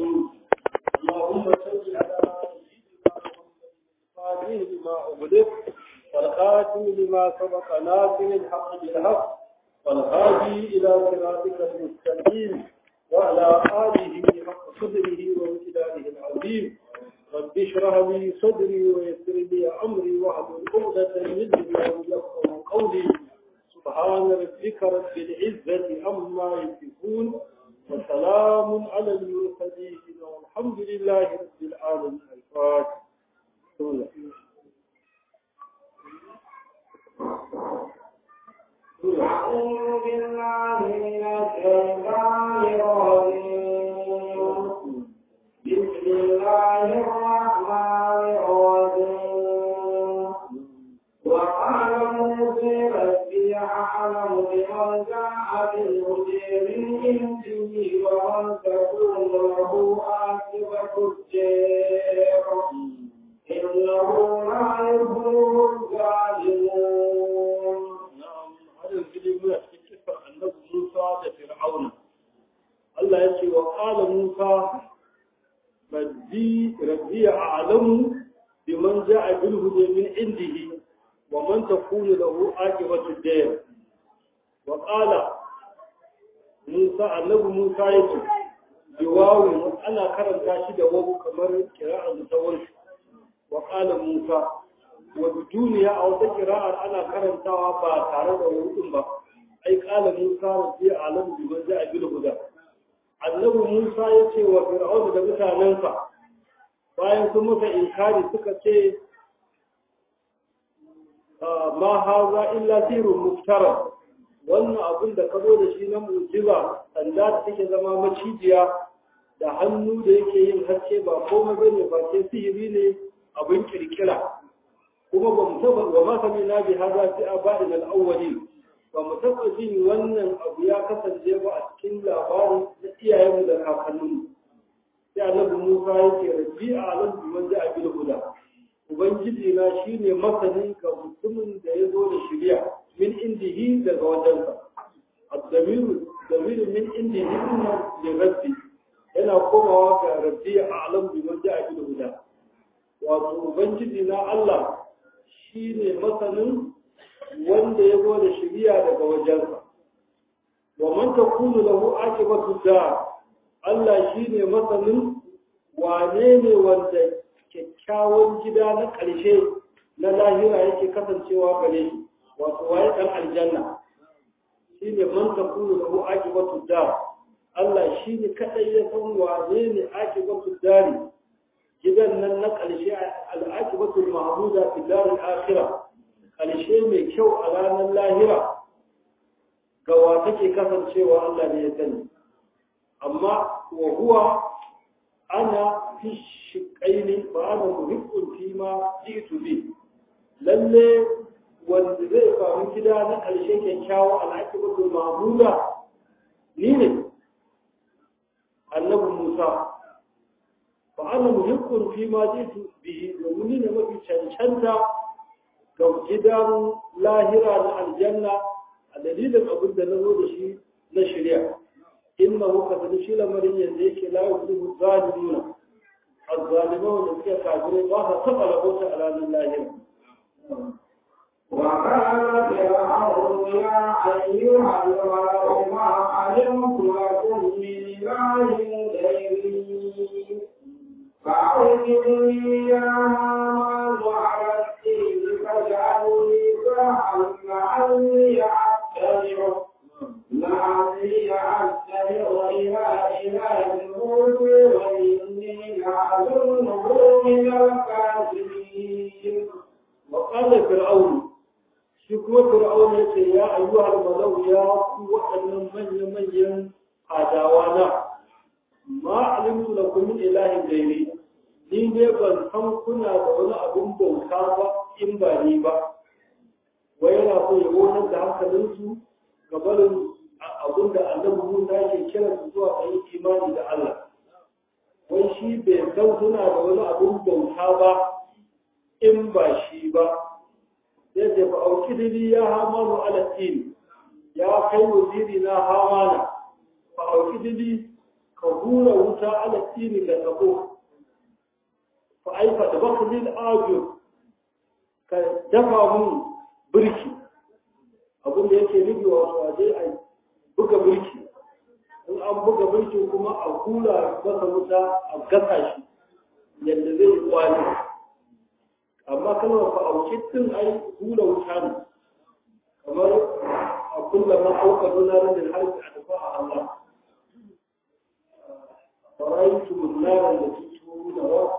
الرحيم اللهم صل على سيدنا محمد لما أغلق والخاتم لما سبق ناصر الحق بالحق والهادي إلى صراطك المستقيم وعلى آله حق قدره وامتداده العظيم رب اشرح لي صدري ويسر لي أمري واحلل عقدة من لساني يفقهوا قولي سبحان ربك رب العزة عما يصفون وسلام على المرسلين والحمد لله رب العالمين الفاتح أعوذ بالله من الشيطان الرجيم بسم الله الرحمن الرحيم وقال موسى ربي أعلم بمن جاء بالهدى من عنده ومن تكون له عاقبة الدار إنه لا يفلح الظالمون na'am har yanzu dai muna cikin kifar annabi Musa da Fir'auna Allah ya ce wa qala Musa rabbi rabbi a'lamu biman ja'a bil huda min indihi wa man takunu lahu aqibatu dar wa qala Musa annabi Musa yace biwawu ana karanta shi da wawu kamar kira'ar mutawar wa qala Musa wa duniya a wata kira'ar ana karantawa ba tare da wurudin ba ai kala Musa rabbi alam bi man ja'a bil huda annabi Musa ya ce wa fir'auna da mutanensa bayan sun masa inkari suka ce ma haza illa sirrun muftara wannan abin da ka zo da shi na mu'jiza sanda da take zama macijiya da hannu da yake yin haske ba komai bane ba ce sihiri ne abin kirkira kuma ba mu taba wa ma sami na bi hada fi abadin al-awwali ba mu taba jin wannan abu ya kasance ba a cikin labarin na iyayenmu da kakanninmu sai annabi Musa yake rabbi a'lam bi man ja'a bil huda ubangiji na shine masanin ga mutumin da ya zo da shari'a min indihi daga wajensa ad-damir damir min indihi inna li rabbi yana komawa ga rabbi a'lam bi man ja'a bil huda wato ubangiji na Allah shi ne masanin wanda ya zo da shiriya daga wajensa wa man takunu lahu aqibatu da Allah shi ne masanin wane ne wanda kyakkyawan gida na ƙarshe na lahira yake kasancewa gare shi wato waye dan aljanna shi ne man takunu lahu aqibatu da Allah shi ne kadai ya san wane ne aqibatu dari gidan nan na ƙarshe al'akibatul mahmuda fi darul akhirah ƙarshe mai kyau a ranar lahira ga wa take kasancewa Allah ne ya sani amma wa huwa ana fi shiqaini fa ana muhibbun fi ma jitu bi lalle wanda zai samu gida na ƙarshe kyakkyawa al'akibatul mahmuda ni ne annabi Musa fa'ana muhibbun fi ma jitu bihi domin ne mafi cancanta ga gidan lahira na aljanna a dalilin abin da na zo da shi na shirya inna muka sani shi lamarin yanzu yake la yuzu zalimuna azzalima wanda suke kafirai ba sa taɓa rabota a ranar lahira وقال فرعون يا أيها الملأ ما علمت لكم من إله غيري فأوجدني يا هامان على الدين فاجعلني ساحا لعلي أتبع لعلي أتبع إلى إله موسى وإني لأظنه من الكاذبين وقال فرعون shi kuma fir'aun ya ce ya ayyuhal malau ya ku waɗannan manya-manyan adawa na ma alimtu lakum min ilahin gairi ni ne ban san kuna da wani abin bauta ba in ba ni ba wai yana so ya wonar da hankalinsu ga barin abin da annabi Musa ke kira su zuwa ga yin imani da Allah wai shi bai san suna da wani abin bauta ba in ba shi ba sai ce fa auki dili ya hamanu ala tin ya kai waziri na hamana fa auki dili ka hura wuta ala tsini ga tabo fa aifa da bakulil ajo ka dafa mun birki abin da yake nufi wato a je a buga birki in an buga birki kuma a hura masa wuta a gasa shi yadda zai yi kwali amma kalmar fa'auki din ai hura wuta ne kamar a kulla ma auka donar da harbi a dafa a Allah faraitu munnaran da tutu da wa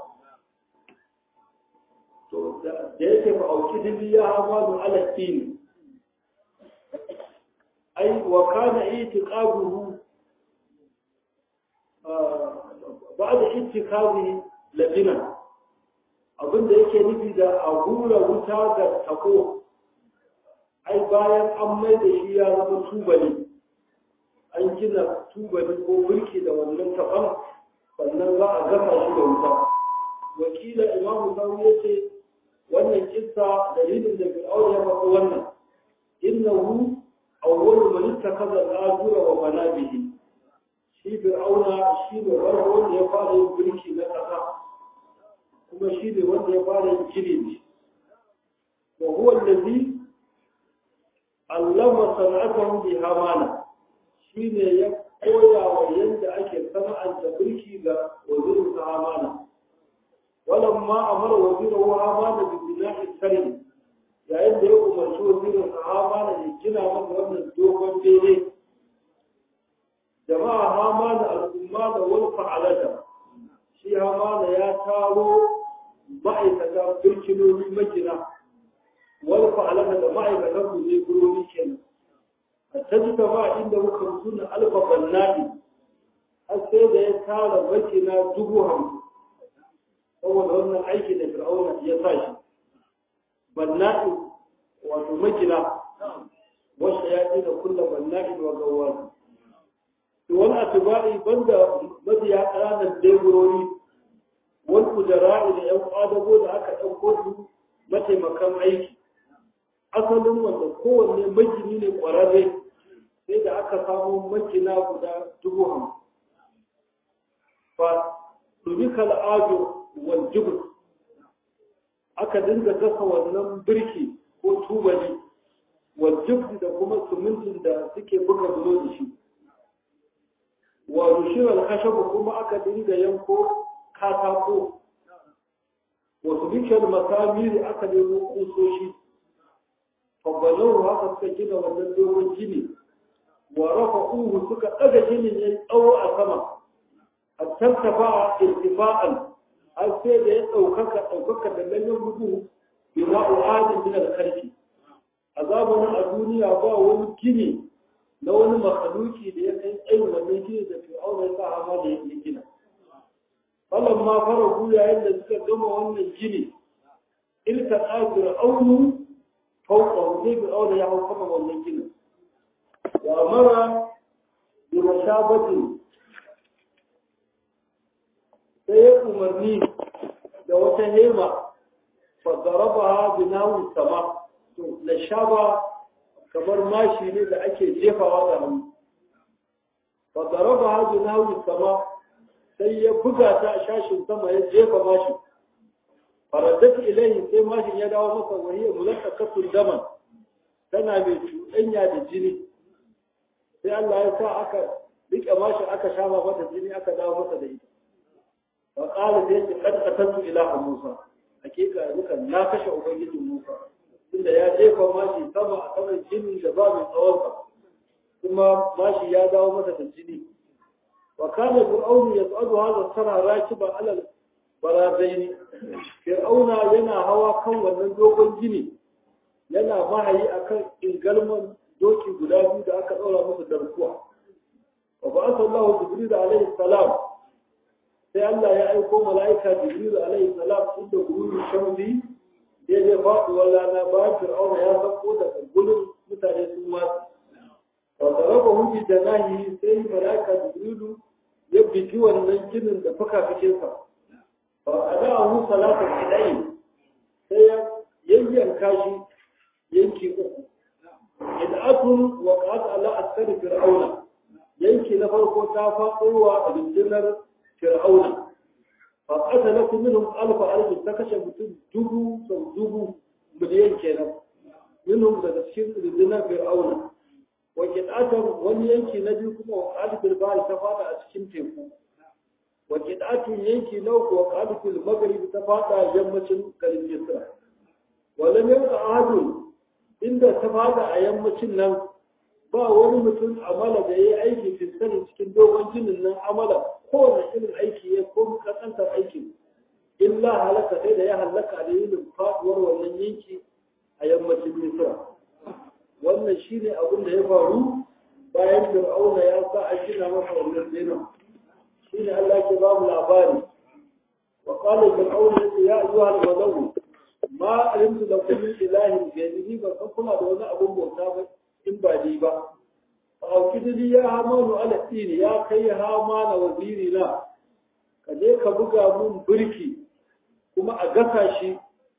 to da yake fa'auki dibi ya hamadu ala tini ai wa kana itiqabuhu ba'da itiqabihi labina abinda yake nufi da a hura wuta ga tako ai bayan an mai da shi ya zama tubali an gina tubali ko mulki da wannan taban sannan za a gasa shi da wuta wakila imamu sauri ya ce wannan kissa dalilin da fir'aun ya faɗi wannan innahu awwalu man ittakaza al-azura wa manabihi shi fir'auna shi ne wanda ya fara yin mulki na ƙasa kuma shi ne wanda ya fara yin gini ne wa huwa allazi allama sana'atahu bi hamana shi ne ya koya wa yadda ake sana'anta mulki ga wazirin sa hamana walamma amara wazirin hamana bi bina'i sarri yayin da ya umarci wazirin sa hamana ya gina masa wannan dogon bene jama'a hamana al'umma da wani fa'alata shi hamana ya taro ma'aikata birkinoni magina wani fa'alata da ma'aikatan su ne guroni kenan a tajita ba inda muka suna alfa bannadi har sai da ya tara magina dubu hamsin saboda wannan aiki da fir'auna ya sa shi bannadi wato magina wasu ya da kulla bannadi wa gawwazi wani atiba'i banda mabiya ƙananan leburori wani kujara'i da ‘yan ƙwadago da aka ɗauko su mataimakan aiki asalin wanda kowanne magini ne ƙwararre sai da aka samu makina guda dubu hamsin fa rubika al'ajo wal jibr aka dinga gasa wannan birki ko tubali wal jibr da kuma simintin da suke buga bulo da shi wa rushirar kashabu kuma aka dinga yanko katako wasu bishiyar masamiri aka nemo kusoshi fabbalau haka suka gina wannan dogon gini wa rafa uhu suka ɗaga ginin ya tsawo a sama a tantafa a irtifa'an har sai da ya ɗaukaka ɗaukaka da ganyen gudu bima uhadin min al-karfi a zamanin a duniya ba wani gini na wani makaluki da ya kai tsayin wannan gini da fir'auna ya sa hama da ya gina falan ma fara ku yayin da suka gama wannan gini ilka ƙafir aunu fauka ne fir'auna ya hau kama wannan ginin wa mara bi mashabatin sai ya umarni da wata hema fa darabaha bi nawi sama to la shaba kamar mashi ne da ake jefawa da hannu fa darabaha bi nawi sama sai ya buga ta a shashin sama ya jefa mashi faradat ilayhi sai mashin ya dawo masa wahiyar mulakkakatun daman tana mai cuɗanya da jini sai Allah ya sa aka rike mashin aka shafa mata jini aka dawo masa da ita fa qala sai ya kad qatantu ilaha musa hakika dukan na kashe ubangijin musa tunda ya jefa mashi sama a saman jini da ba mai tsawon kuma mashi ya dawo masa da jini وكان فرعون يصعد هذا السنة راكبا على البرازين فرعون ينا هوا كان wannan dogon gini yana mahayi akan ingalman doki guda biyu da aka daura masa darkuwa wa ba'atha Allah Jibril alayhi salam sai Allah ya aiko mala'ika Jibril alayhi salam inda guru shamsi da ya faɗi wala na ba fir'auna ya sako da gulun mutane sun wasu وضربه بجناهه sai malaka jibrilu ya bigi wannan ginin da fuka-fikinsa fa adahu salatu idai sai ya yayyanka shi yanki uku id'atun wa qad ala asfar fir'auna yanki na farko ta faɗowa rundunar fir'auna fa qatala minhum alf alf ta kashe mutum dubu sau dubu miliyan kenan minhum daga cikin rundunar fir'auna wa qitatan wani yanki na biyu kuma wa qalbil bahr ta fada a cikin teku wa qitatun yanki na uku wa qalbil maghrib ta fada yammacin garin Misra wa lam yabqa ahadun inda ta fada a yammacin nan ba wani mutum amala da ya yi aiki fiskari cikin dogon jinin nan amala kowane irin aiki ya ko kasantar aiki illa halaka sai da ya halaka da yin faduwar wannan yanki a yammacin misra wannan shine abin da ya faru bayan fir'auna ya sa a gina masa wannan zina shine Allah ke ba mu labari wa qala fir'auna ya ayyuha al-madawu ma alimtu lakum min ilahin ghayri ba san kuna da wani abun bauta ba in ba ni ba faukidili ya hamanu ala tsini ya kai hamana waziri na ka je ka buga mun birki kuma a gasa shi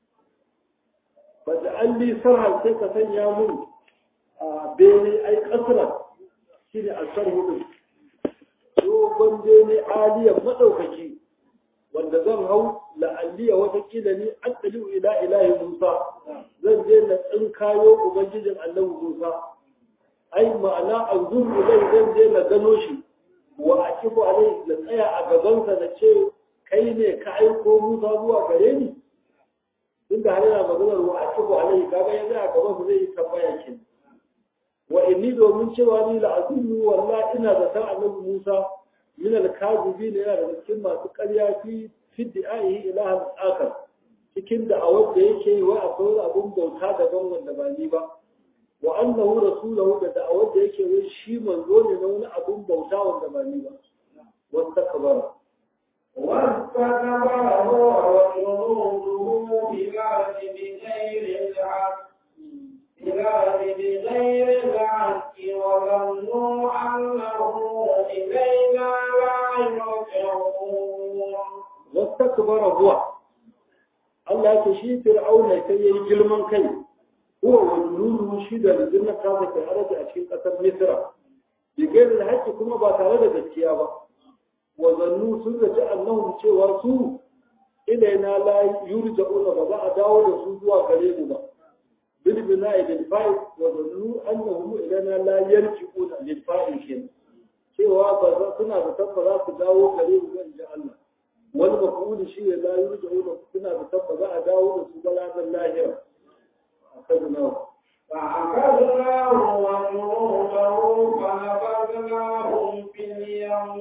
ba da alli sarha sai ka sanya mun a bene ai kasra shi ne a sarhu dogon bene aliyar maɗaukaki wanda zan hau la'alliya watakila ni an ila ilahi musa zan je na tsinkayo ubangijin annabi musa ai ma'ana an zuru zai zan je na gano shi wa a kifu alai na tsaya a gabansa na ce kai ne ka aiko musa zuwa gare ni inda har yana maganar wa a kifu alai kaga ya zai a gabansa zai yi tambaya ke wa inni domin cewa ni la azunnu wallahi ina da san annabi musa min al-kazibi ne yana da cikin masu ƙarya fi fi di'aihi ilahan akar cikin da a wanda yake yi wa akwai abun bauta daban wanda ba ni ba wa annahu rasulahu da da'awar da yake wai shi manzo ne na wani abun bauta wanda ba ni ba wasta kabara واستكبر هو وجنوده بالأرض بغير الحق بالأرض بغير الحق وظنوا أنه إلينا لا يرجعون واستكبر هو Allah ya ce shi fir'auna sai yayi girman kai huwa wa junudu shi da rundunar ta da arabi a cikin ƙasar Misra bi gairin haƙƙi kuma ba tare da gaskiya ba wa zannu sun zaci annahum cewa su ilaina la yurja'una ba za a dawo da su zuwa gare mu ba bil bina'i bil fa'il wa zannu annahum ilaina la yarji'una lil fa'il kin cewa ba za suna da tabba za su dawo gare mu ban ji Allah wani mafuli shi ne la yurja'una suna da tabba za a dawo da su balagan lahira akadna فأخذناه وجنوده فنبذناهم في اليم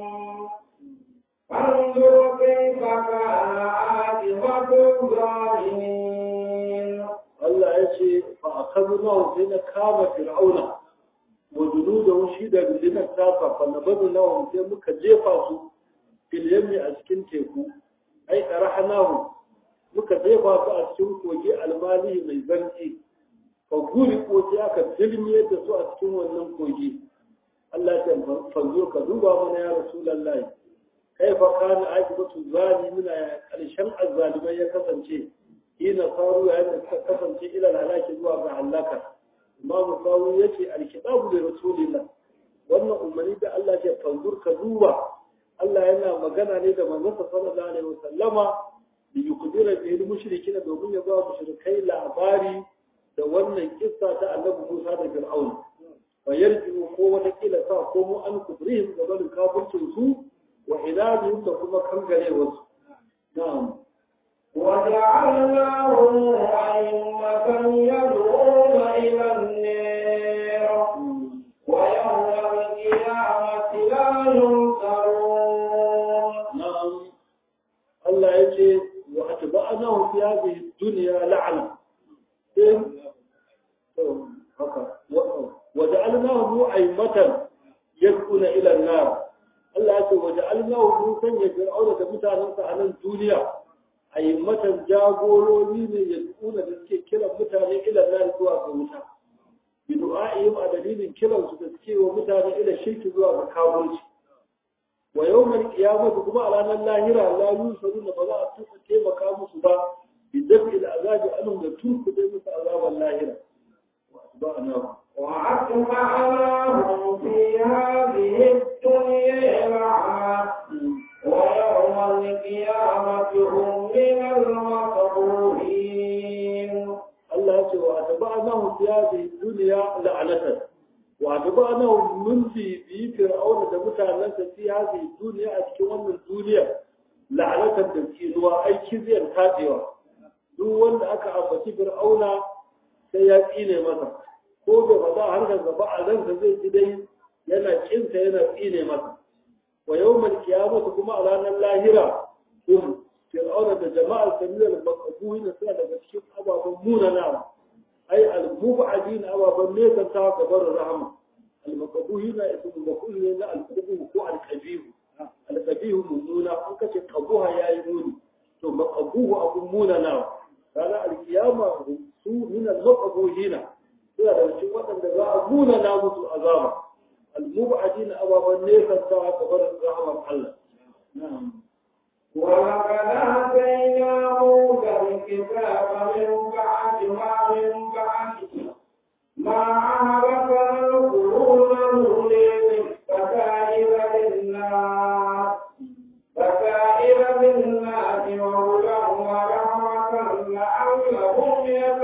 فانظر كيف كان عاقبة الظالمين Allah ya ce fa akadna sai na kama fir'auna wa junudahu shi da rundunar tasa fa nabadnahu sai muka jefa su fil yammi a cikin teku ai tarahnahu muka jefa su a cikin kogi almalihi mai zanci fa guri ko sai aka dilmiyar da su a cikin wannan kogi Allah ya fanzo ka duba mana ya rasulullahi kaifa kana aqibatu zalimina ya karshen azzalimai ya kasance ina faru ya da suka kasance ila halaki zuwa ga halaka imamu sawu yace alkitabu da rasulillah wannan umarni da Allah ya fanzur ka duba Allah yana magana ne da manzon sallallahu alaihi wasallama da yukudira bil mushrikina domin ya ba mushrikai labari da wannan kissa ta annabi Musa da Fir'aun wa yarji'u ko wata kila sa ko mu an kubrihim da barin kafircin su wa idadihim da kuma kangare wasu na'am وجعلناهم أئمة يدعون إلى النار ويوم القيامة لا ينصرون نعم الله يجي وأتبعناه في هذه الدنيا لعنة وجعلناه أئمة يدعون إلى النار Allah ya ce waje alnahu mun sanya fir'auna da mutanensa a nan duniya a yi matan jagorori ne ya tsuna da suke kiran mutane ila nan zuwa ga wuta bi du'a'ihim a dalilin kiran su da suke wa mutane ila shirki zuwa ga kafirci wa yawmal qiyamati kuma a ranar lahira la yusaruna ba za a tuka taimaka musu ba bi dafi al azabi anhum da turku dai musu azaban lahira wa asba'na وأتبعناهم في هذه الدنيا لعنة ويوم القيامة هم من المقبوحين Allah ya ce wa atba'nahu fi hadhihi dunya la'natan wa atba'nahu mun fi bi fir'auna da mutanansa fi hadhihi dunya a cikin wannan duniya la'natan da tsinuwa ai kiziyar tadewa duk wanda aka ambaci fir'auna sai ya tsine masa ko bai faɗa har da gaba a ransa zai ji dai yana kinsa yana tsine masa wa yawmal qiyamati kuma a ranar lahira hum fir'auna da jama'ar samirar makabuhi suna daga cikin ababen munanawa ai al-mubadin ababen nesa ta gabar rahama al-makabuhi na ismu maful ne na al-qubu ko al-qabihu al-qabihu mummuna an kace qabuha yayi muni to makabuhu abun munanawa ranar al-kiyama su min al-makabuhina suna daga cikin waɗanda za a munana musu azaba al-mubadin ababen nesa ta gabar rahamar Allah na'am ولقد آتينا موسى الكتاب من بعد ما من بعد ما أهلكنا القرون الأولى بكائر للناس بكائر للناس وهدى ورحمة لعلهم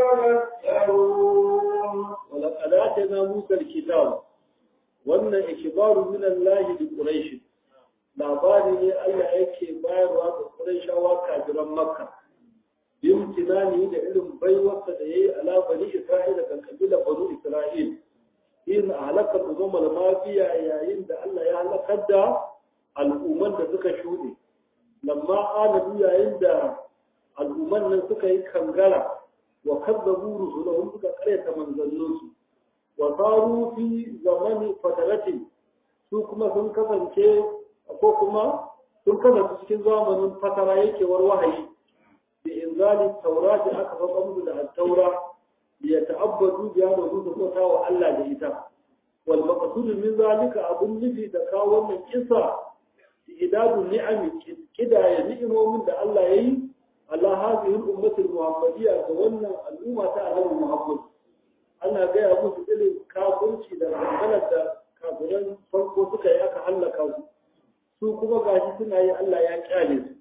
يتذكرون ولقد آتينا موسى الكتاب وأن إخبار من الله لقريش labari ne Allah yake bayarwa ga Qurayshawa kafiran Makka bin tunani da irin baiwarsa da yayi ala bani Isra'ila kan kabila bani Isra'il in halaka zama mafiya yayin da Allah ya halakar da al'umman da suka shuɗe lamma anabi yayin da al'umman nan suka yi kangara wa kazzabu rusulahum suka karyata manzanninsu wa saru fi zamani fataratin su kuma sun kasance ko kuma sun kasance cikin zamanin fatara yakewar wahayi da inzali taurati aka faɗa musu da taura ya ta'abbadu biya da su bauta wa Allah da ita wal maqsud min zalika abun nufi da kawo wannan kisa idadun ni'ami kidaya ni'imomin da Allah yayi Allah hadhihi al-ummati al-muhammadiyya ga wannan al'umma ta Annabi Muhammad ana gaya musu irin kafirci da gangalar da kafiran farko suka yi aka hallaka su su kuma gashi suna yi Allah ya kyale su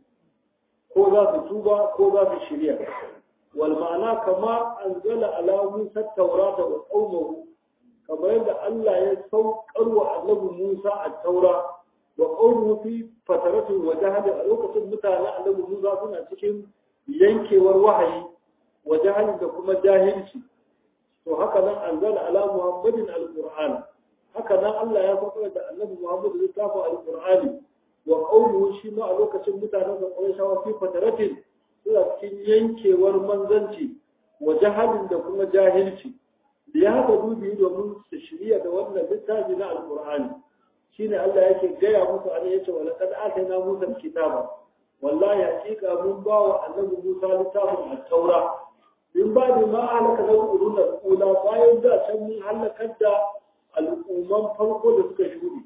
ko za su tuba ko za su shirya wal ma'ana kama anzala ala Musa taurata wa qaumahu kamar yadda Allah ya saukar wa annabi Musa a taura wa qaumu fi fataratu wa jahad a lokacin mutanen annabi Musa suna cikin yankewar wahayi wa jahal da kuma jahilci to haka nan anzala ala Muhammadin alquran haka nan Allah ya saukar da annabi Muhammad littafin alqur'ani wa qawluhu shi ma a lokacin mutanen da Qurayshawa fi fataratin suna cikin yankewar manzanci wa jahalin da kuma jahilci da ya haka dubi domin su shirya da wannan littafi na alqur'ani shine Allah yake gaya musu an yace wa laqad atayna Musa kitaba wallahi hakika mun ba wa annabi Musa littafin at-taura in ba da ma halaka da ulul ula bayan da can mun halakar da al'umman farko da suka shuɗe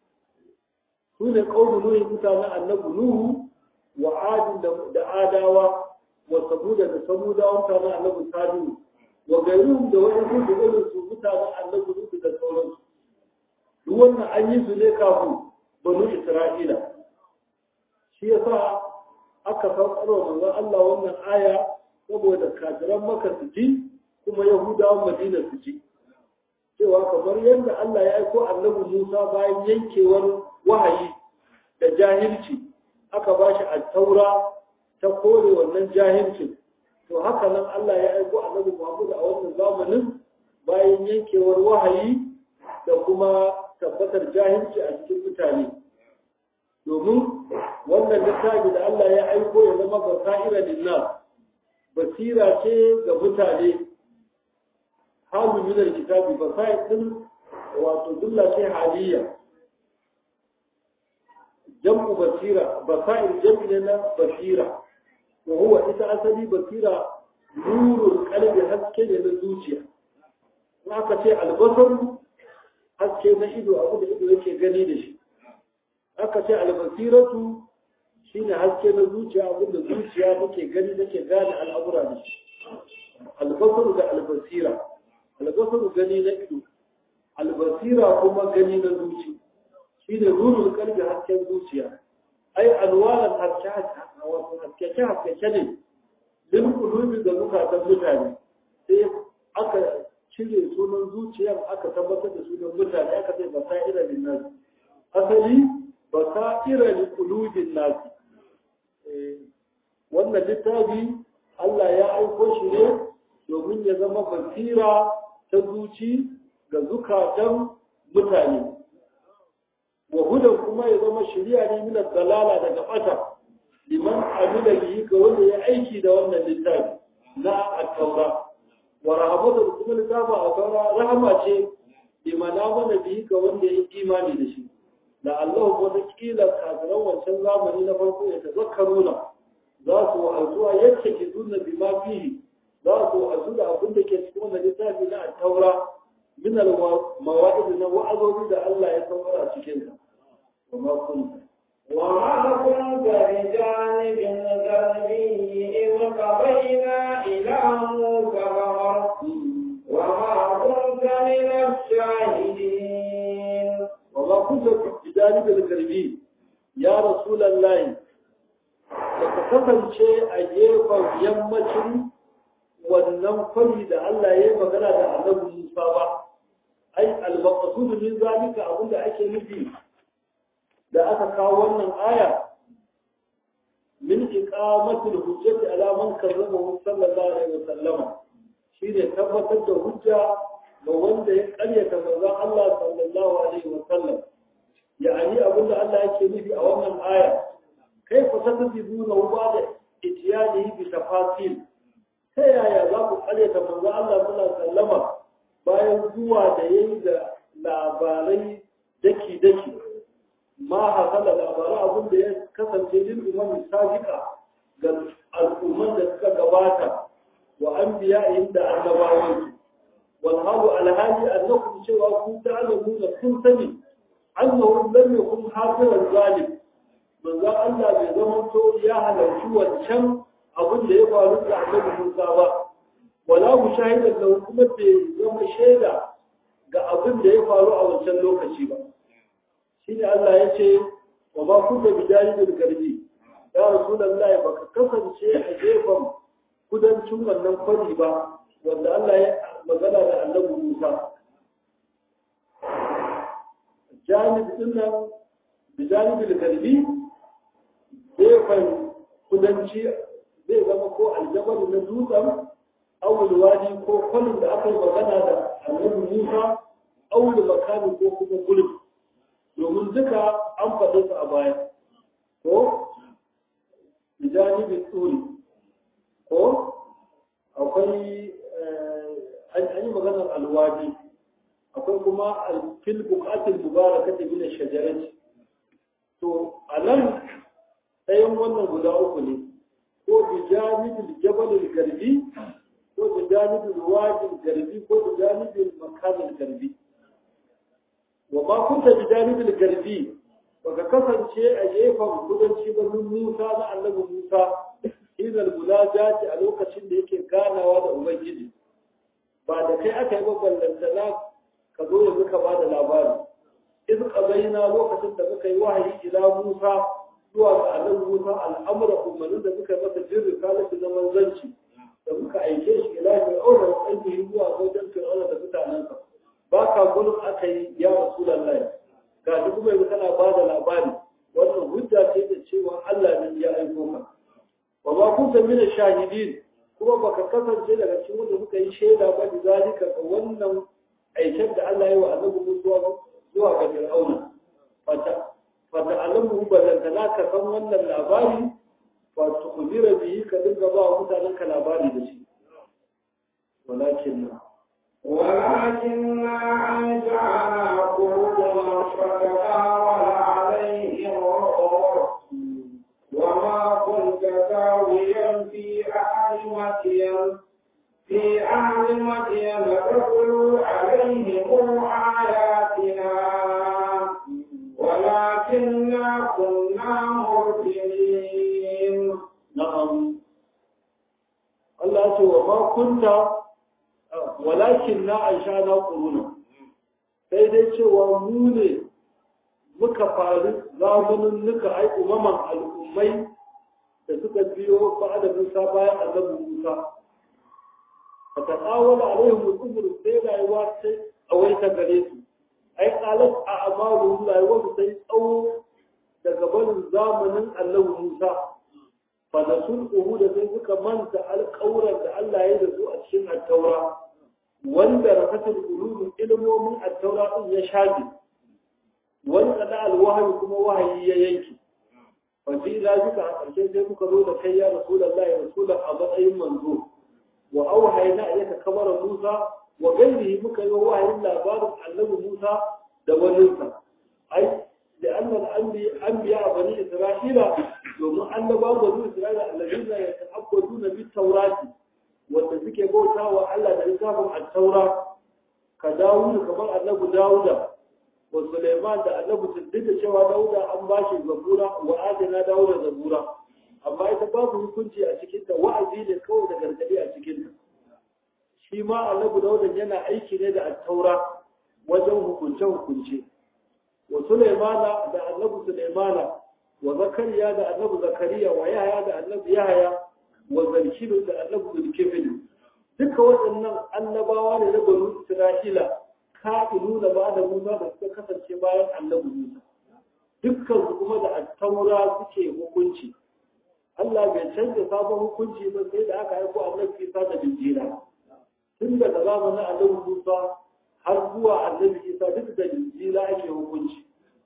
su ne ƙaunar nuhin mutanen annabi nuhu wa adin da adawa wa samuda da samudawa mutanen annabi salihu wa gairun da wani su da irin su mutanen annabi nuhu da sauransu duk wannan an yi su ne kafin banu isra'ila shi yasa aka saukarwa manzon Allah wannan aya saboda kafiran maka su ji kuma yahudawan madina su ji cewa kamar yadda Allah ya aiko annabi Musa bayan yankewar wahayi da jahilci aka ba shi taura ta kore wannan jahilcin to haka nan Allah ya aiko annabi Muhammad a wannan zamanin bayan yankewar wahayi da kuma tabbatar jahilci a cikin mutane domin wannan littafi da Allah ya aiko ya zama basira lillah basira ce ga mutane halu min alkitabi basair din wato dulla ce haliya jam'u basira basair jam'i ne na basira wa huwa ita asali basira nurul qalbi haske ne na zuciya in aka ce albasar haske na ido abu da ido yake gani da shi aka ce albasiratu shine haske na zuciya abu da zuciya take gani take gane al'amura da shi albasar da albasira albasaru gani na ido albasira kuma gani na zuci shi ne nurul kalbi hasken zuciya ai alwalan haskeke haskeke ne din kulubi da zukatan mutane sai aka cire sunan zuciyar aka tabbatar da sunan mutane aka ce basaira lin nas asali basaira li qulubin nas wannan littafi Allah ya aiko shi ne domin ya zama basira ta zuci ga zukatan mutane wa hudan kuma ya zama shari'a ne min dalala daga bata liman amila bihi ga wanda ya aiki da wannan littafi na at-taura wa rahmatu kuma littafi a taura rahama ce liman amana bihi ga wanda ya imani da shi la Allah wata kila kafiran wancan zamani na farko ya tazakkaruna za su wa'azuwa yadda ke zuna bima fihi za su wa'azu da abin da ke cikin wannan littafi na at-taura min al-mawa'id na wa'azobi da Allah ya saukar a cikin sa وما كنت وما كنت بجانب الغربي إذ قضينا إلى موسى الأمر وما كنت من الشاهدين وما كنت بجانب الغربي يا رسول الله ka kasance a gefen yammacin wannan kwari da Allah ya yi magana da annabi Musa ba ai al-maqsud min zalika abinda ake nufi da aka kawo wannan aya min iqamatul hujjati ala man karrama sallallahu alaihi wasallam shine tabbatar da hujja ga wanda ya karyata manzon Allah sallallahu alaihi wasallam yani abinda Allah yake nufi a wannan aya kai ku tasbibuna wa da itiyani bi tafasil ta yaya za ku karyata manzon Allah sallallahu alaihi wasallama bayan zuwa da yayi da labarai daki daki ma hasala labarai abin da ya kasance lil umam sabiqa ga al'umman da suka gabata wa anbiya'in da annabawan wal halu alhali annakum cewa ku ta'lamu da kun sani annahu lam yakun hafiran zalim manzo Allah bai zama to ya halarci wancan abin da ya faru da annabi Musa ba wala mushahidan lahu kuma bai zama shaida ga abin da ya faru a wancan lokaci ba shi ne Allah ya ce wa ba kun da bidani da garbi ya rasulullahi baka kasance a gefen kudancin wannan kwari ba wanda Allah ya magana da annabi Musa janib din nan bidani da garbi gefen kudanci zai zama ko aljabal na dutsen awul wadi ko kwalin da aka yi magana da annabi Musa awul makami ko kuma gulbi domin duka an faɗi su a baya ko bijanibin tsuri ko akwai an yi maganar alwadi akwai kuma fil bukatin mubaraka ta gina shajarati to a nan ɗayan wannan guda uku ne ko bijanibin jabalin garbi ko bijanibin wadin garbi ko bijanibin makamin garbi wa ma kunta bi janibil garbi baka kasance a gefen kudanci ba Musa na annabi Musa idan munajati a lokacin da yake ganawa da ubangiji ba da kai aka yi ballantana ka zo yanzu ka bada labari iz qabaina lokacin da muka yi wahayi ila Musa zuwa ga annabi Musa al'amura umarnin da muka masa jin risalatu na manzanci da muka aike shi ila fir'auna wa ainihi zuwa wajen fir'auna da mutanensa ba ka gudun aka yi ya rasu lallai ga shi kuma yanzu kana ba da labari wannan hujja ce da cewa Allah ne ya aiko ka wa ba kun san mina shahidin kuma baka kasance daga cikin wanda muka yi shaida ba da zalika ga wannan aikin da Allah ya yi wa annabi Musa zuwa ga Fir'auna fata fata alamu balantana ka san wannan labari fa tukudira bihi ka dinga ba mutanen ka labari da shi walakin na ولكننا أنشأنا قرونا فتطاول عليهم العمر وما كنت ساويا في أهل مدين في أهل مدين تتلو عليهم آياتنا ولكننا كنا مرسلين na'am Allah ce wa ma kunta walakin na aisha na quruna sai dai cewa mu ne muka faru zamanin nuka ai umaman al'ummai da suka biyo ba'ada Musa bayan annabi Musa fata tsawala alaihim al-umur sai rayuwa sai tsawaita gare su ai qalat a amalu rayuwa su sai tsawo daga barin zamanin annabi Musa fa da sun da sai suka manta alƙawuran da Allah ya da su a cikin at-taura wanda rakatul ulum ilmomin at-taura din ya shafi wanda da alwahayi kuma wahayi ya yanki fa shi ila duka a ƙarshe sai muka zo da kai ya rasulullahi rasulan a matsayin manzo wa auhayna ilayka kamara Musa wa gairihi muka yi wahayin labarin annabi Musa da waninsa ai لأن الأنبياء بني إسرائيل domin annabawan bani Isra'ila allazina yata'abbaduna bit tawrati wanda suke bauta wa Allah da littafin at-taura ka Dawud kamar annabi Dawuda wa Sulaiman da annabi duk da cewa Dawuda an bashi zabura wa adina Dawuda zabura amma ita babu hukunci a cikin ta wa'azi ne kawai da gargadi a cikin ta shi ma annabi Dawuda yana aiki ne da at-taura wajen hukunce hukunce wa Sulaimana da annabi Sulaimana wa Zakariya da annabi Zakariya wa Yahaya da annabi Yahaya wa Zulkifil da annabi Zulkifil duka waɗannan annabawa ne na banu Isra'ila ka'ilu da ba da Musa da suka kasance bayan annabi Musa dukkan su kuma da attaura suke hukunci Allah bai canza sabon hukunci ba sai da aka aiko annabi Isa da Injila tun daga zamanin annabi Musa har zuwa annabi Isa duk da Injila ake hukunci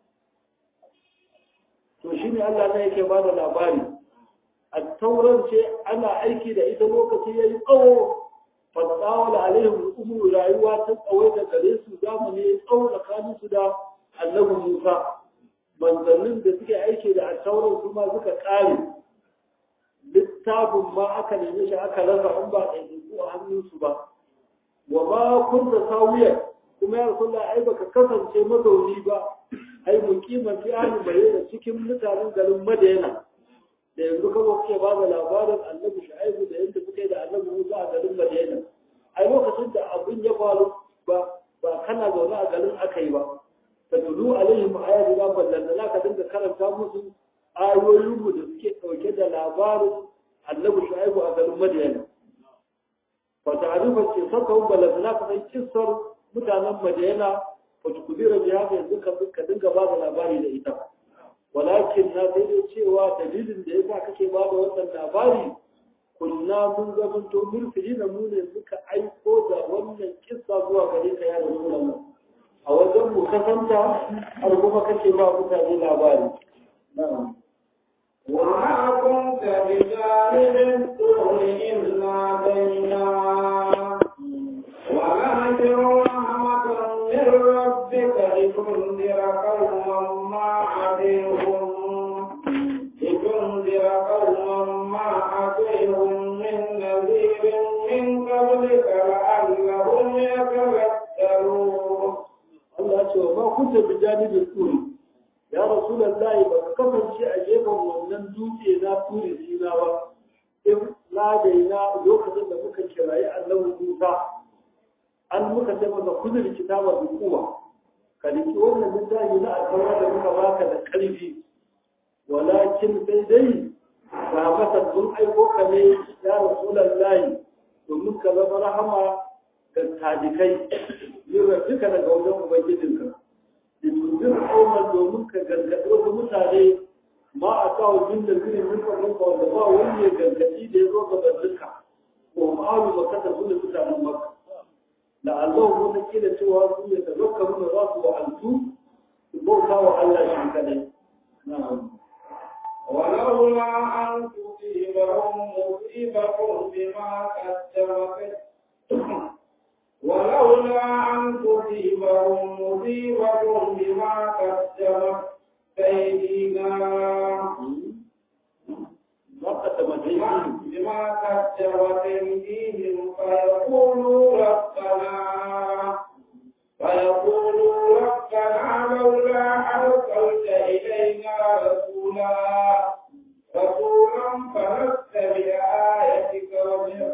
to shi ne Allah ne yake ba da labari a tauran ce ana aiki da ita lokaci ya yi tsawo fasawala alaihim umru rayuwa ta tsawai da gare su zamani ya tsawo tsakanin su da annabi Musa manzannin da suke aiki da attauran su ma suka kare littafin ma aka neme shi aka rasa in ba ɗaiɗaiku a hannunsu ba wa ma kunta sawiyar kuma ya rasulullah ai baka kasance mazauni ba ai mukiman fi ahli madina cikin mutanen garin madina da yanzu kawo kuke ba da labarin annabi shu'aibu da yadda kuke da annabi musa a garin madina ai lokacin da abin ya faru ba ba kana zaune a garin aka yi ba ta tulu alaihim ayatu da ballan da ka dinga karanta musu ayoyin mu da suke dauke da labarin annabi shu'aibu a garin madina fa ta'rifa ce saka ballan da ka san kissar mutanen madina wata kubira biya da yanzu ka dinga ba da labari da ita walakin na sai dai cewa dalilin da yasa kake ba da wannan labari kunna mun zamanto murfili na mu ne suka aiko da wannan kissa zuwa gare ka ya rasulullah a wajen mu kasanta har kuma kake ba mutane labari na'am وما كنت بجانب الطول إلا بينا ولكن رحمة من ربك لتنذر قوما ما أتيهم لتنذر قوما ما أتيهم من نذير من قبلك لعلهم يتذكرون Allah ce wa ma kunta bi janibin turi ya rasulullahi ba ka kasance a gefen wannan dutse na turi sina ba in na daina lokacin da muka kirayi annabi Musa an muka ce masa kuzur kitaba bi kuwa ka liki wannan littafi na alƙawar da muka baka da ƙarfi walakin sai dai ba masa sun aiko ka ne ya rasulullahi domin ka zama rahama ga tadikai yin rabbika daga wajen ubangijinka da tunzir kauman domin ka gargaɗi wasu mutane ma a kawo jin da zai nufa nufa wanda ba wani ya gargaɗi da ya zo gabaninka ko ma'alu makata su da mutanen maka la'allahu wata kila cewa su ya tazakkaru da za su wa'altu su bauta wa Allah shi kadai na'am ولولا أن تصيبهم مصيبة بما قدمت ولولا أن تصيبهم مصيبة بما قدمت أيدينا ما قدمت أيديهم بما قدمت أيديهم فيقولوا ربنا فيقولوا ربنا لولا أرسلت إلينا رسولا رسولا فنتبع آياتك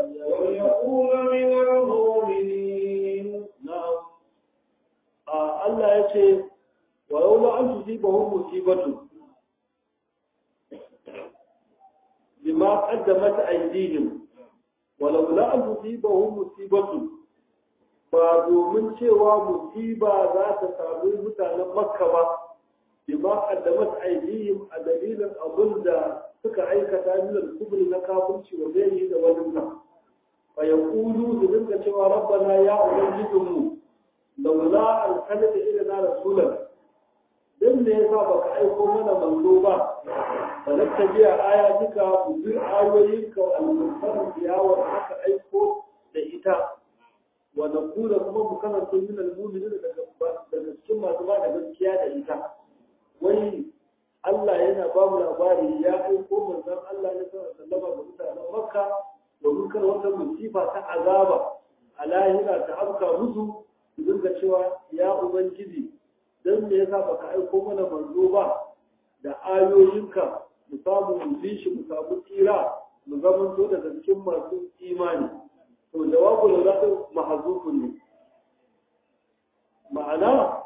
وليكون من المؤمنين na'am a musibatu bima qaddamat aydihim walau la an tusibahum musibatu ba domin cewa musiba za ta samu mutanen makka ba bima qaddamat aydihim a dalilin abun da suka aikata min al-kubri na kafirci wa gairi da wani nan fa yaqulu su dinga cewa rabbana ya ubangijinmu laula arsalta ilana rasulan dan ne yasa baka aiko mana manzo ba fa nattabi'a ayatika mu bi ayoyinka al-mufassal biyawa aka aiko da ita wa naqula kuma mu kasance min al-mu'minina daga daga cikin masu ba da gaskiya da ita wai Allah yana ba mu labari ya aiko manzon Allah ne sallallahu alaihi wasallam ga mutanen Makka domin kar wata musifa ta azaba a lahira ta afka musu su dinga cewa ya ubangiji dan me yasa baka aiko mana manzo ba da ayoyinka mu samu mu bi shi mu samu tsira mu zama to daga cikin masu imani to jawabu da za mahzufun ne ma'ana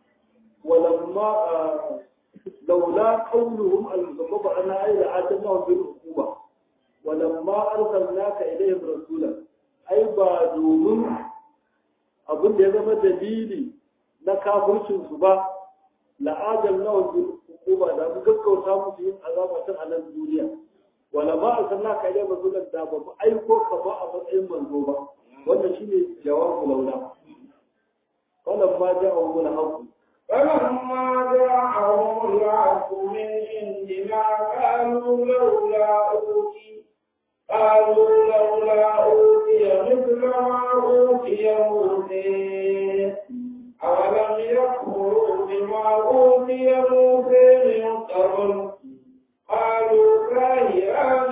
walamma لولا قولهم المسبب أن أي لآتناهم بالعقوبة ولما أرسلناك إليهم رسولا أي بعدهم abin da ya zama dalili na kafircin su ba la'adar nawa bil hukuma da mu gaggauta musu yin azaba tun a nan duniya wala ma arsalna ka ila rasulan da ba mu aiko ka ba a matsayin manzo ba wannan shine jawabu laula wala ma ja'a mun haqq فلما جاءهم العبد من عندنا قالوا لولا أوتي قالوا لولا أوتي مثل ما أوتي موسى أولم يكفروا بما أوتي موسى من قبل قالوا كاهران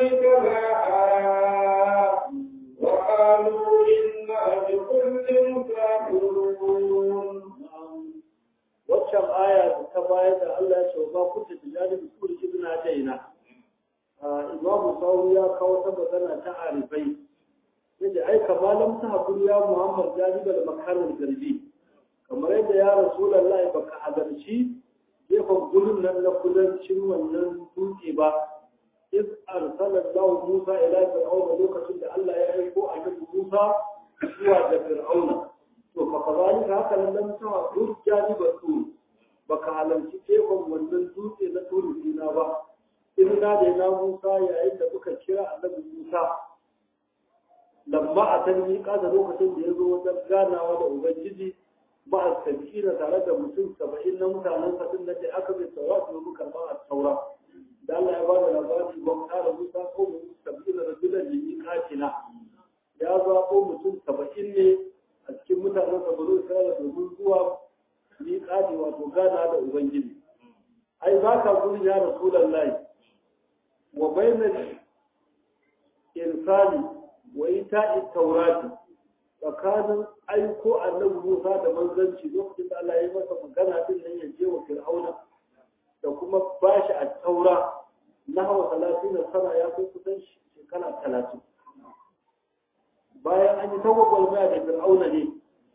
كذا وقالوا إنا بكل كافرون waccan aya da ta bayar da Allah ya ce ba ku ta tijani da kuri ibna daina imamu sawu ya kawo ta magana ta arifai yace ai kamalam ta hakuri ya muhammad janiba da makarin garbi kamar yadda ya rasulullahi baka halarci gefen gudun nan na kudancin wannan dutse ba iz arsala Allah Musa ila fir'auna lokacin da Allah ya aiko annabi Musa zuwa ga fir'auna to fa kazalika haka nan lam ta hujja ba su baka halarci tekon wannan dutse na turu dina ba in na da na Musa yayin da muka kira annabi Musa lamma a san ni da lokacin da ya zo wajen ganawa da ubangiji ba a sabina tare da mutum saba'in na mutanen sa din da aka bai taura su mu karba a taura da Allah ya ba da labari wa kana Musa ko mu sabina rajulan li katina ya zaɓo mutum saba'in ne a cikin mutanen sa ba zai domin zuwa miƙaɗi wato gana da Ubangiji. Ai, ba ka gudun ya Rasulan layi, wa bainar irsali wa ita taurati tsakanin aiko annabi Musa da manzanci lokacin da Allah ya yi masa magana din nan ya je wa Fir'auna da kuma bashi a taura na hawa talatin sana ya kai kusan shekara talatin. Bayan an yi tawagwalmaya da Fir'auna ne,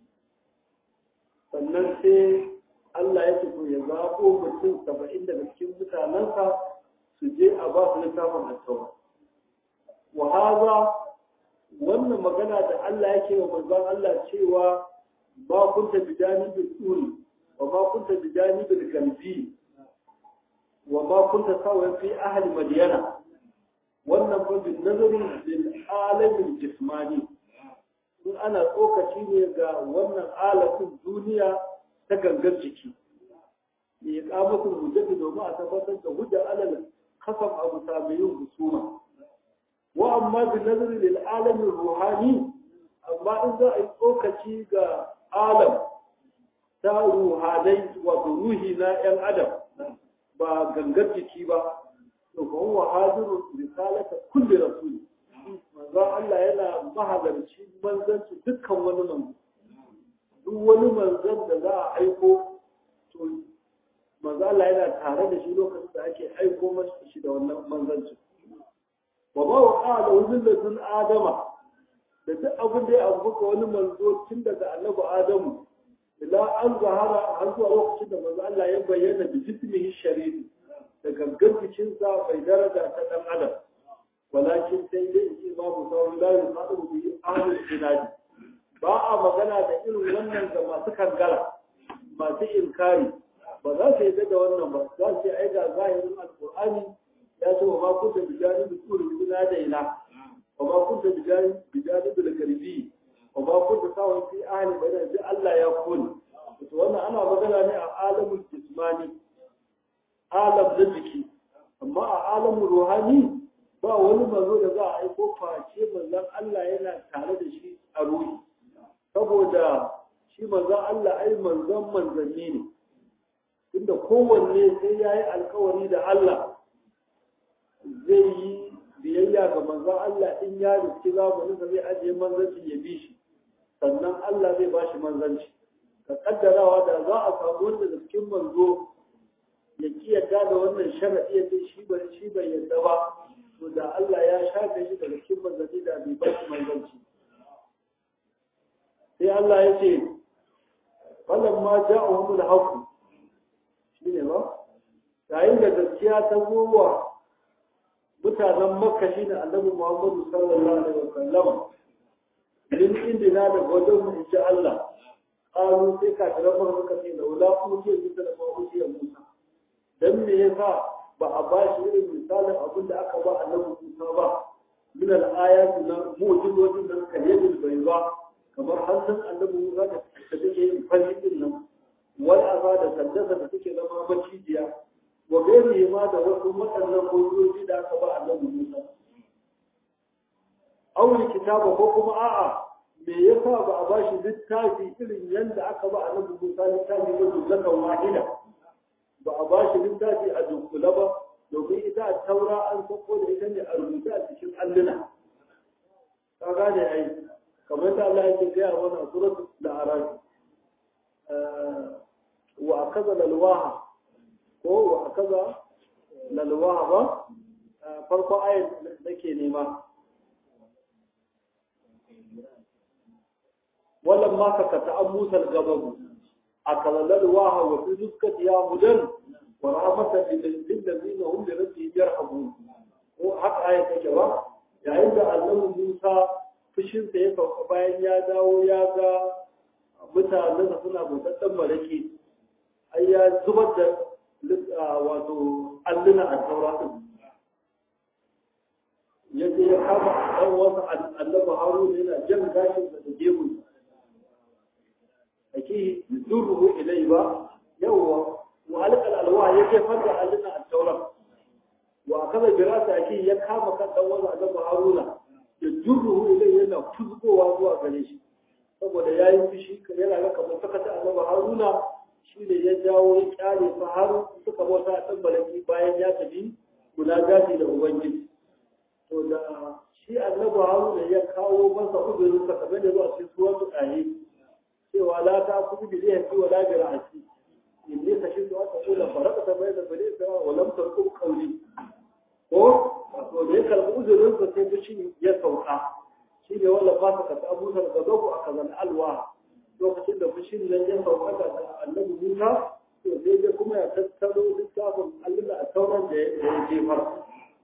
sannan sai Allah ya ce ya zaɓo mutum saba'in daga cikin mutanensa su je a ba su littafin attaura. Wa haza wannan magana da Allah yake wa manzon Allah cewa ba kunta bidani bil turi wa ma kunta bidani bil kalbi wa ma kunta sawa fi ahli madyana wannan fa bin nazari lil alamin jismani in ana tsokaci ne ga wannan alatin duniya ta gangar jiki da ya kamatin hujjati domin a tabbatar da hujjar alal kasam abu sabayin husuma wa amma bi nazari lil alamin ruhani amma in za a yi tsokaci ga alam ta ruhanai wato ruhi na yan adam ba gangar jiki ba to fa huwa hadiru risalata kulli rasul manzo Allah yana mahalarci manzanci dukkan wani manzo duk wani manzon da za a aiko to manzo Allah yana tare da shi lokacin da ake aiko masa shi da wannan manzanci wa ma waqa da wuzin ladun adama da duk abin da ya abuka wani manzo tun daga annabi adamu ila an zahara har zuwa lokacin da manzo Allah ya bayyana da jismihi sharifi da gangan jikinsa bai daraja ta dan adam walakin sai dai in ce babu sauran la yusadu bi ahlul jinadi ba a magana da irin wannan ga masu kangara masu inkari ba za su yi da wannan ba za su ai ga zahirin alqur'ani ya ce wa ma kunta bijani bi turi bila da ila wa ma kunta bijani bijani bil garbi wa ma kunta sawan fi ahli bayan ji Allah ya kuni to wannan ana magana ne a alamul jismani alam na jiki amma a alamun ruhani ba wani manzo da za a aiko face manzon Allah yana tare da shi a ruhi saboda shi manzon Allah ai manzon manzanni ne inda kowanne sai ya yi alkawari da Allah zai yi biyayya ga manzon Allah in ya riski zamanin sa zai ajiye manzancin ya bi shi sannan Allah zai ba shi manzanci ka kaddarawa da za a samu wanda da cikin manzo ya ki yadda da wannan sharaɗi ya ce shi bai shi bai yadda ba to da Allah ya shafe shi daga cikin manzanni da bai ba shi manzanci sai Allah ya ce wannan ma ja'ahum al-haqq shine ba yayin da gaskiya ta zo wa mutanen Makka shine Annabi Muhammad sallallahu alaihi wasallam din indina da godon mu insha Allah qalu sai ka tare mu suka ce da wala ku ce bisa da ku ce Musa dan me yasa ba a ba shi irin misalin abin da aka ba Annabi Musa ba min al-ayati na mu'jizatun nan kaliyul bayza kamar hannun Annabi Musa da take yin fari din nan wal asa da sandasa da take zama macijiya wa gairi ma da wasu waɗannan hujjoji da aka ba Annabi Musa aure kitaba ko kuma a'a me yasa ba a bashi littafi irin yadda aka ba Annabi Musa littafi ba jumlatan wahida ba a ba shi littafi a dunkula ba domin ita a taura an sako da ita ne a rubuta a cikin alluna ka gane ai kamar da Allah yake gaya mana a suratul al-araf wa akaza lalwaha ko wa akaza lalwaha ba farko ayat nake nema wallan ma ka ta an musal gababu akaza lalwaha wa fi dukkat ya hudan wa rahmatan lil ladina hum li rabbihim yarhabun ko haka ayat take ba yayin da Allah Musa fushinsa ya sauka bayan ya dawo ya ga mutanensa suna bautattan marake ai ya zubar da wato alluna a taura ya ce ya kama ɗan wasu annaba haruna yana jan gashin da da gemu ake durruhu ilai ba yawwa wa alƙal alwa ya jefar da alluna a taura wa kaza birasa ake ya kama kan ɗan wasu annaba haruna da jurruhu ilai yana fuzgowa zuwa gare shi saboda ya yi fushi yana ga kamar sakata annaba haruna shi ne ya jawo ya kyale su har suka bauta a ɗan balaki bayan ya tafi kula gashi da ubangiji to da shi annabi haruna ya kawo masa uzurin sa kamar da zuwa cikin suwatu ɗaye cewa la ta kudu bi zai fi wala bi ra'asi in ne ka shi zuwa ta kula faraka ta bai da bane ta wa lam tarku qawli ko to da ya karɓi uzurin sa sai fushi ya sauka shi ne wala ba ka ta abusa da gabu a kazan alwa lokacin da fushin nan ya sauka da annabi Musa to sai dai kuma ya tattaro littafin Allah a sauran da ya jefar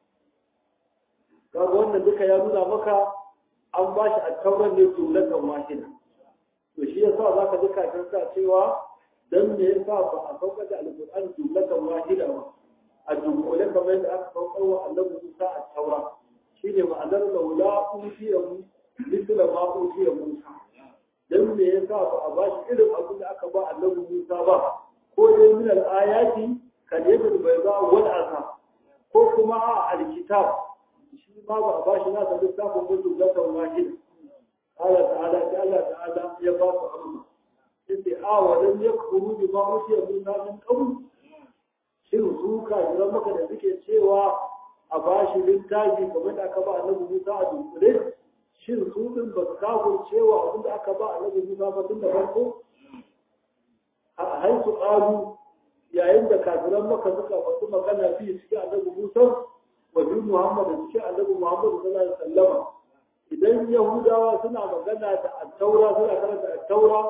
kaga wannan duka ya nuna maka an ba shi a tauran ne jumlatan wahida to shi yasa zaka duka kan sa cewa dan me yasa ba a sauka da alqur'ani jumlatan wahida ba a dunkule kamar yadda aka saukar wa annabi Musa a taura shine ma'anar laula utiyahu mithla ma utiya Musa dan me yasa ba a ba shi irin abin da aka ba annabi Musa ba ko dai min al-ayati kal yadul bayda wal asa ko kuma a al-kitab shi ma ba a ba shi nasa littafin mutu zakan wahid Allah ta'ala ta Allah ta'ala ya ba su amsa yace a wa lam yakfuru bi ma utiya Musa min qabl shin su kafiran maka da suke cewa a ba shi littafi kamar da aka ba annabi Musa a dunkule shin su din ba su kafin cewa abin da aka ba annabi Musa ba tun da farko a haisu ƙalu yayin da kafiran maka suka faɗi magana biyu cikin annabi Musa wa bi Muhammad da cikin annabi Muhammad sallallahu alaihi wasallam idan Yahudawa suna magana da at-Taura suna karanta at-Taura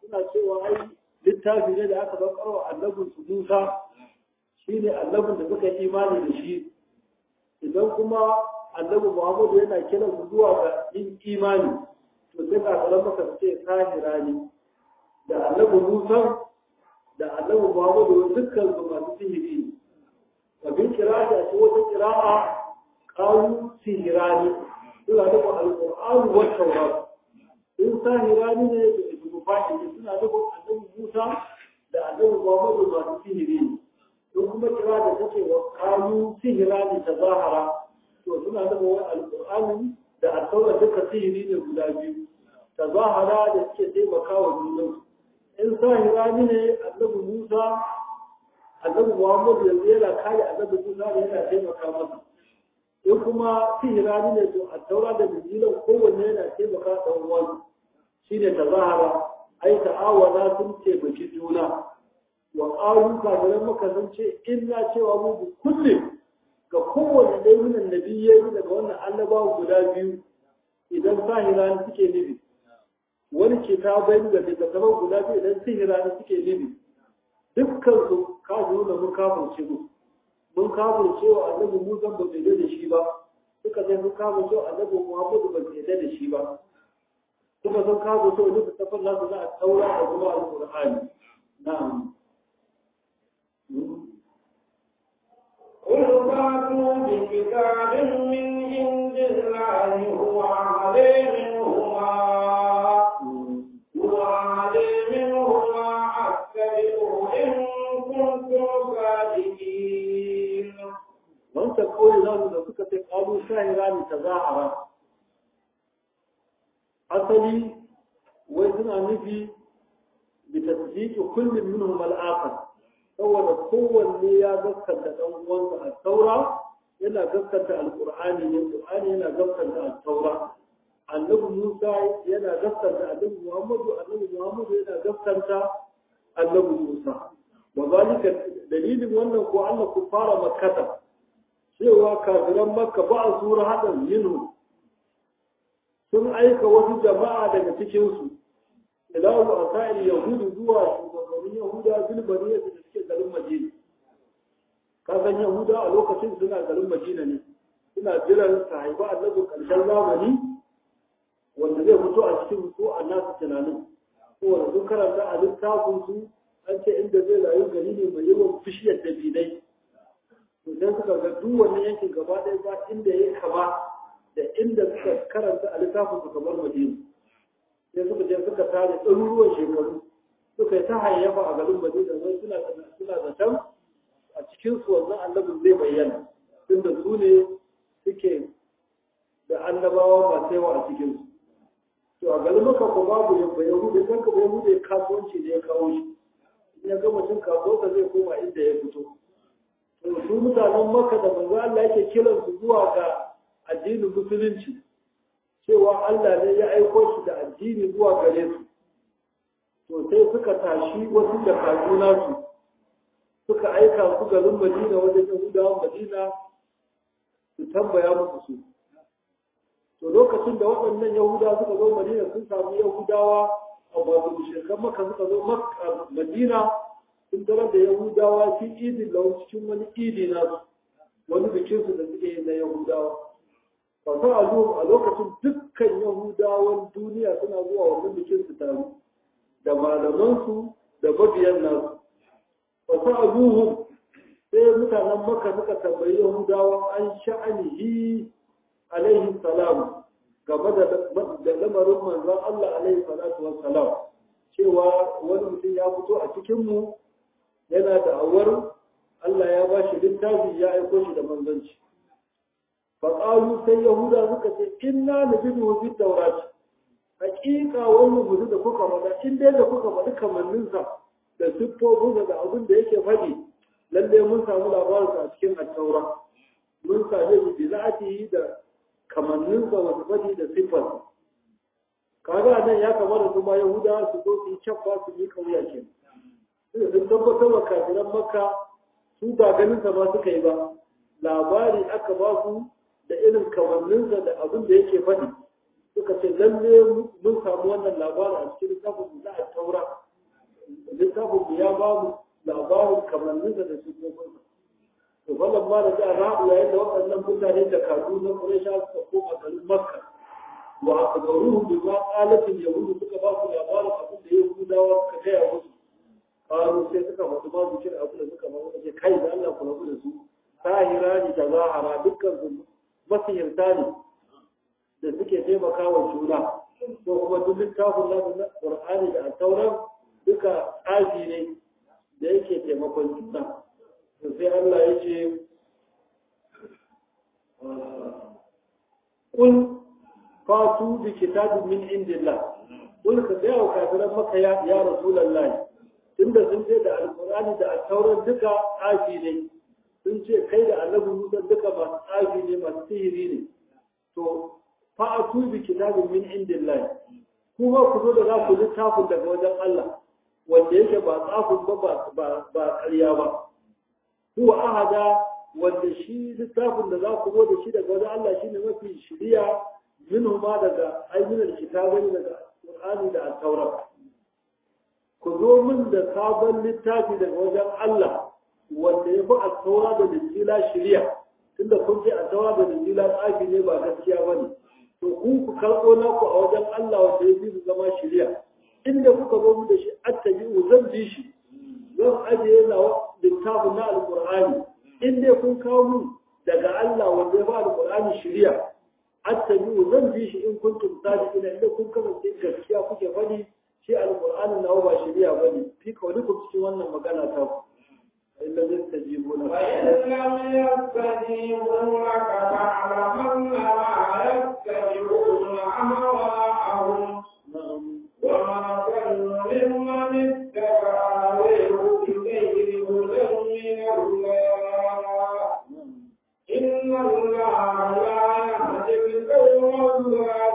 suna cewa ai littafi ne da aka bakarwa annabin su Musa shine annabin da suka yi imani da shi idan kuma annabi Muhammadu yana kiran su zuwa ga yin imani to sai ka kalan maka ce kahira ne da annabi Musa da annabi Muhammadu dukkan su masu sihiri ne abin kira da shi wata kira'a qalu sihirani suna da alqur'ani wa tawrat in sahirani ne da ibnu fahim suna da annabi Musa da annabi Muhammadu masu sihiri ne in kuma kira da take wa qalu sihirani tazahara to suna da wani alqur'ani da at-tawrat duka sihiri ne guda biyu tazahara da suke taimaka wa junansu in sahirani ne annabi Musa annabi Muhammad yanzu yana kare annabi Musa ne yana taimaka masa in kuma sihirani ne to a taura da bijilan kowanne yana taimaka dan uwan shine tazahara ai ta'awana sun taimaki juna wa qalu kafiran maka sun ce inna cewa mu bi kullum ga kowanne dai min annabiyyai daga wannan annabawa guda biyu idan sahirani suke nufi wani kitabai da littattafan guda biyu idan sihirani suke nufi dukkan su kafiru da mun kafirce mu mun kafirce wa annabi Musa ba bai da shi ba suka sai mun kafirce wa annabi Muhammadu ba bai da shi ba suka san kafirce wa duk tafan nasu za a taura da kuma alqur'ani na'am قل فاتوا بكتاب من عند الله هو عليه منهما هو عليه منهما أتبعوا إن كنتم صادقين wancan kawai namu da suka ce ƙalu shahira ne ta zahara asali wai suna nufi bi tasdiqi kullum minhum al-akhar saboda kowanne ya gaskanta dan uwansa a taura yana gaskanta alqur'ani ne qur'ani yana gaskanta at-taura annabi Musa yana gaskanta annabi Muhammadu annabi Muhammadu yana gaskanta annabi Musa wa zalika dalilin wannan ko Allah ku fara makkata cewa kafiran makka ba a sura hadan yinu sun aika wasu jama'a daga cikinsu ila wa asa'il yahudu zuwa shugabannin yahuda zulbaniya da suke garin madina ka san yahuda a lokacin suna garin madina ne suna jiran su haifa annabi karshen zamani wanda zai fito a cikin su a nasu tunanin kowane sun karanta a littafin su an ce inda zai rayu gari ne mai yawan bishiyar dabinai to sai suka ga duk wannan yankin gaba ɗaya ba inda ya kama da inda suka karanta a littafin su kamar madina sai suka je suka tare ɗaruruwan shekaru suka yi ta hayyafa a garin madina wai suna suna zaton a cikin su wannan annabin zai bayyana tunda su ne suke da annabawa masu yawa a cikin su to a garin maka ko babu yabba yahudu kan ka yahudu kasuwanci ne ya kawo shi in ya gama cin kasuwarsa zai koma inda ya fito to su mutanen maka da manzo Allah yake kiran su zuwa ga addinin musulunci cewa Allah ne ya aiko shi da addini zuwa gare su to sai suka tashi wasu da kaduna su suka aika su garin Madina wajen Yahudawan Madina su tambaya musu su to lokacin da waɗannan Yahudawa suka zo Madina sun samu Yahudawa a wato mushrikan Makka suka zo Makka Madina sun tarar da Yahudawa fi idin lau cikin wani idi na wani bikin su da suke yi na Yahudawa fa a a lokacin dukkan Yahudawan duniya suna zuwa wannan bikin su taro da malaman su da mabiyan nasu fa sa'aluhum sai mutanen Makka suka tambayi Yahudawa an sha'anihi alaihi salam game da lamarin manzon Allah alaihi salatu wassalam cewa wani mutum ya fito a cikinmu yana da awar Allah ya ba shi littafi ya aiko shi da manzanci faƙalu sai yahuda suka ce inna nabidu fi tawrat haƙiƙa wannan mutum da kuka faɗa in dai da kuka faɗi kamanninsa da siffofinsa da abin da yake faɗi lalle mun samu labarinsa a cikin attaura mun same shi bi za'atihi da kamanninsa wasu faɗi da siffar kaga nan ya kamata su ma yahuda su zo su yi cabba su yi kauya ke sun tabbatar wa kafiran makka su ba ganin sa ma suka yi ba labari aka ba su da irin kamanninsa da abin da yake faɗi suka ce lalle mun samu wannan labarin a cikin littafin da a taura littafin ya ba mu labarin kamanninsa da shugabansa to wannan ma da ja ra'u yayin da waɗannan mutane da kadu na Quraysha suka koma garin Makka wa aqdaruhum bima qalat al-yahud suka ba su labarin abin da Yahudawa suka gaya musu qalu sai suka faɗi ma bikin abin da suka ba su kai da Allah ku rabu da su sahira ni da zahara dukkan su masihirta ne da suke taimaka wa juna ko kuma duk littafin na Qur'ani da Taurat duka tsafi ne da yake taimakon juna sai Allah ya ce kul fatu bi kitabin min indillah kul ka ga wa kafiran maka ya ya rasulullahi tunda sun ce da alqur'ani da at-taurat duka tsafi ne sun ce kai da annabi Musa duka masu tsafi ne masu sihiri ne to fa'atu bi kitabin min indillah kuma ku zo da za ku littafin daga wajen Allah wanda yake ba tsafin ba ba ba ƙarya ba huwa ahada wanda shi littafin da za ku zo da shi daga wajen Allah shine mafi shiriya minhu ma daga ainihin kitabai daga Qur'ani da At-Taurat ku zo min da sabon littafi daga wajen Allah wanda ya fi At-Taurat da Injila shiriya tunda kun ce At-Taurat da Injila tsafi ne ba gaskiya bane to ku ku karɓo naku a wajen Allah wanda ya fi zama shiriya inda kuka zo mu da shi attabi'u zan bi shi zan ajiye na littafin na alqur'ani in dai kun kawo mun daga Allah wanda ya ba alqur'ani shari'a attabi'u zan bi shi in kuntum sadiqina inda kun kasance gaskiya kuke faɗi shi alqur'ani na ba shari'a bane fi kaulikum cikin wannan magana ta ku illa zai tajibu na وإن لم يستجيبوا لك فاعلم أنما يتبعون أهواءهم na'am وما ضل ممن اتبع هواه بغير هدى من الله na'am إن الله لا يهدي القوم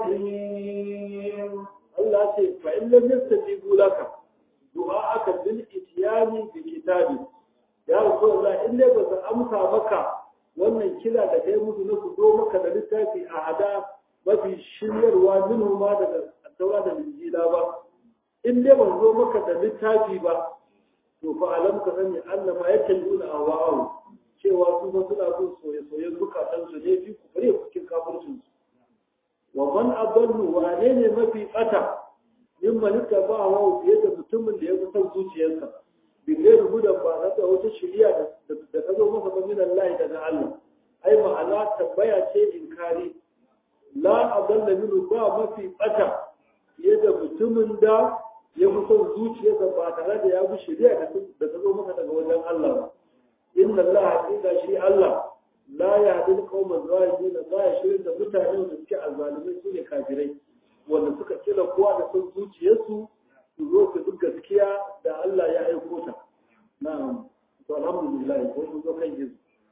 الظالمين Allah ce fa in lam yastajibu laka du'a aka bil ityani bi kitabi ya rasulullah in dai ba su amsa maka wannan kila da kai musu na su zo maka da littafi a hada mafi shiryarwa minhu ma daga taura da injila ba in dai ba su zo maka da littafi ba to fa alam ka sani annama yattabi'una ahwa'ahum cewa su ba suna bin soye-soyen zukatan su ne fi ku kare cikin kafircin su wa man adallu wane ne mafi bata min malika ba wa fiye da mutumin da ya fi son zuciyarsa bi gairu hudan ba na da wata shiriya da da ta zo masa ba min Allah daga Allah ai ma'ana tambaya ce inkari la adalla minhu ba mafi bata fiye da mutumin da ya fi son zuciyarsa ba tare da ya bi shiriya da ta zo masa daga wajen Allah ba inna Allah haƙiƙa shi Allah la ya hadin qauman zalimin la ya shirin da mutane da suke azzalimai su ne kafirai wanda suka kila kowa da son zuciyarsu su zo su duk gaskiya da Allah ya aiko ta na'am to alhamdulillah ko mun zo kan gizo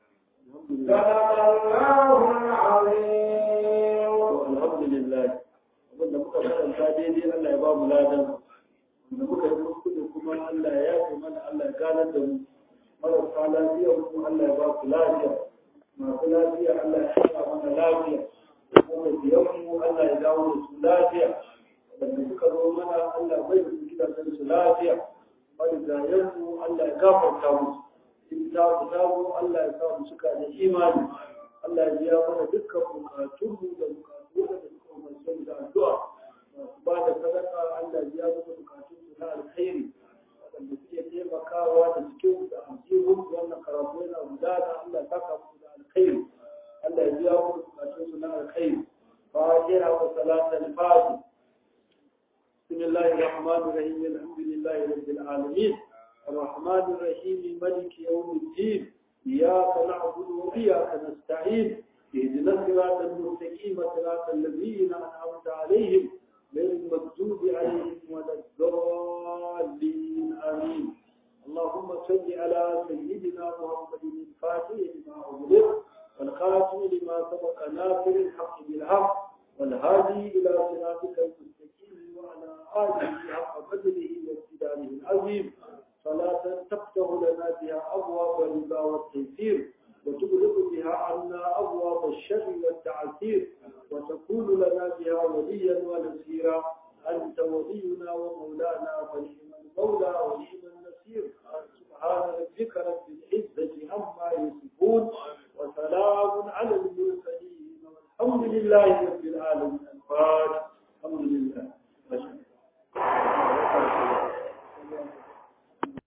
alhamdulillah صدق الله العظيم to alhamdulillah abinda muka karanta daidai Allah ya ba mu ladan da muka yi kuskure kuma Allah ya yafe mana Allah ya ganar da mu marasa lafiya kuma Allah ya ba ku lafiya masu lafiya Allah ya sa mana lafiya kuma biyan mu Allah ya dawo da su lafiya wanda suka zo mana Allah bai da su gidajen su lafiya marigayen mu Allah ya gafarta musu in ta ku dawo Allah ya sa mu suka da imani Allah ya biya mana dukkan bukatunmu da bukatu da suka umarce da addu'a masu ba da sadaka Allah ya biya mana bukatunsu na alkhairi waɗanda suke taimakawa da cikin da aljihun wannan karatu yana gudana Allah ya saka musu da alkhairi Allah ya biya musu bukatunsu na alkhairi fatiha wa salatul fatih بسم الله الرحمن الرحيم الحمد لله رب العالمين الرحمن الرحيم ملك يوم الدين إياك نعبد وإياك نستعين اهدنا الصراط المستقيم صراط الذين أنعمت عليهم غير المغضوب عليهم ولا الضالين آمين اللهم صل على سيدنا محمد الفاتح لما أغلق والخاتم لما سبق ناصر الحق بالحق والهادي إلى صراطك المستقيم وعلى آله حق قدره واقتداره العظيم صلاة تفتح لنا بها أبواب الرضا والتيسير وتغلق بها عنا أبواب الشر والتعسير وتكون لنا بها وليا ونصيرا أنت ولينا ومولانا ونعم المولى ونعم النصير سبحان ربك رب العزة عما يصفون وسلام على المرسلين والحمد لله رب العالمين